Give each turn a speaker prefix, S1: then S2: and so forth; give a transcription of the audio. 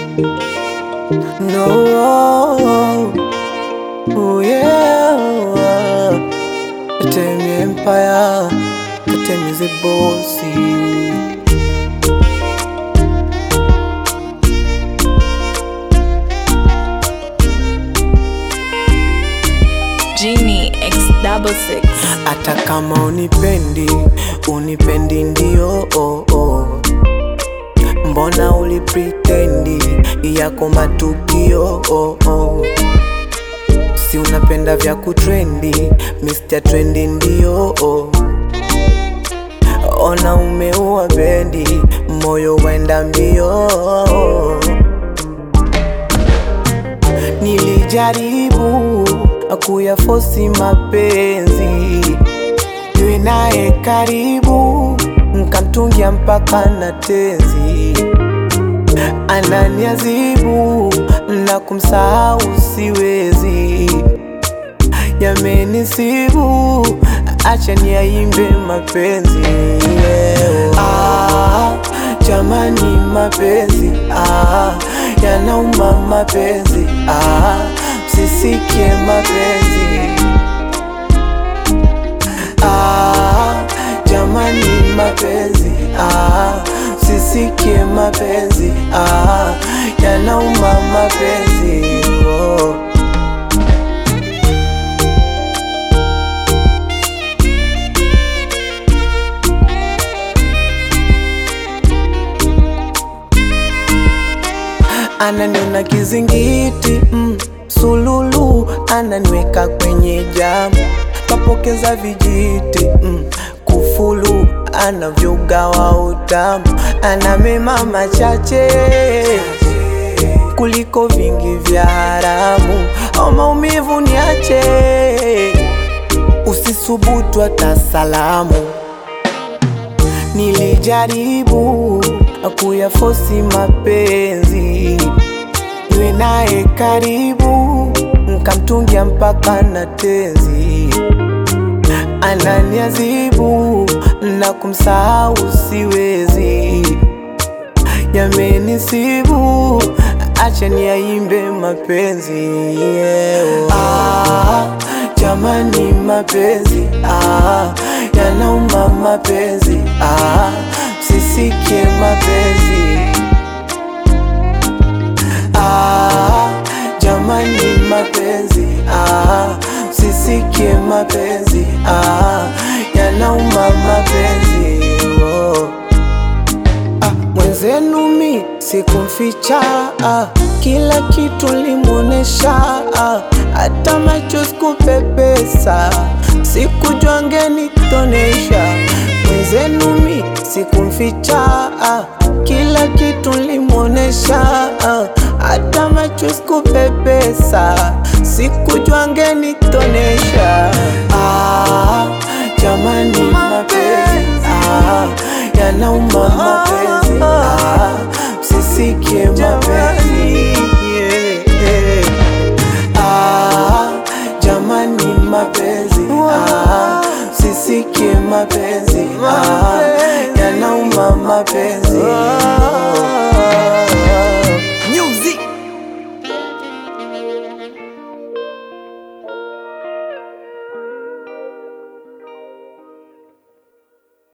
S1: No, oh yeah, Atemi Empire, Atemi the bossy.
S2: Genie X double six.
S1: Hata kama unipendi, unipendi ndio oh, oh. Mbona ulipretendi yako matukio oh, oh. Si unapenda vya kutrendi, Mr. Trendy ndio oh. Ona umeua bendi, moyo wenda mbio Nilijaribu kuyafosi mapenzi niwe naye karibu, nkamtungia mpaka na tenzi, ananiazibu na kumsahau siwezi, yamenisibu, acha niyaimbe mapenzi yeah. ah, jamani mapenzi ah, yanauma mapenzi ah, msisikie mapenzi ah, jamani mapenzi ah, msisikie mapenzi ah, yanauma mapenzi oh. Ananiona kizingiti mm, sululu ananiweka kwenye jamu kapokeza vijiti mm, kufulu anavyogawa utamu anamema machache kuliko vingi vya haramu au maumivu niache usisubutu hata salamu Nilijaribu kuyafosi mapenzi niwe naye karibu, nkamtungia mpaka na tenzi, ananiazibu na kumsahau siwezi, yamenisibu, acha niyaimbe mapenzi yeah. ah, jamani mapenzi ah, yanauma mapenzi ah, msisikie mapenzi ah, jamani mapenzi ah, msisikie mapenzi ah, yanauma mapenzi oh. Ah, mwenzenu mi sikumficha ah, kila kitu limuonesha ah, hata macho sikupepesa, sikujua ngenitonesha. Mwenzenu mi sikumficha ah, kila kitu limuonesha ah, hata macho sikupepesa, sikujua ngenitonesha ah, jamani mapenzi ah, yanauma mapenzi ah, msisikie mapenzi yeah. ah, jamani mapenzi ah, msisikie mapenzi ah, yanauma mapenzi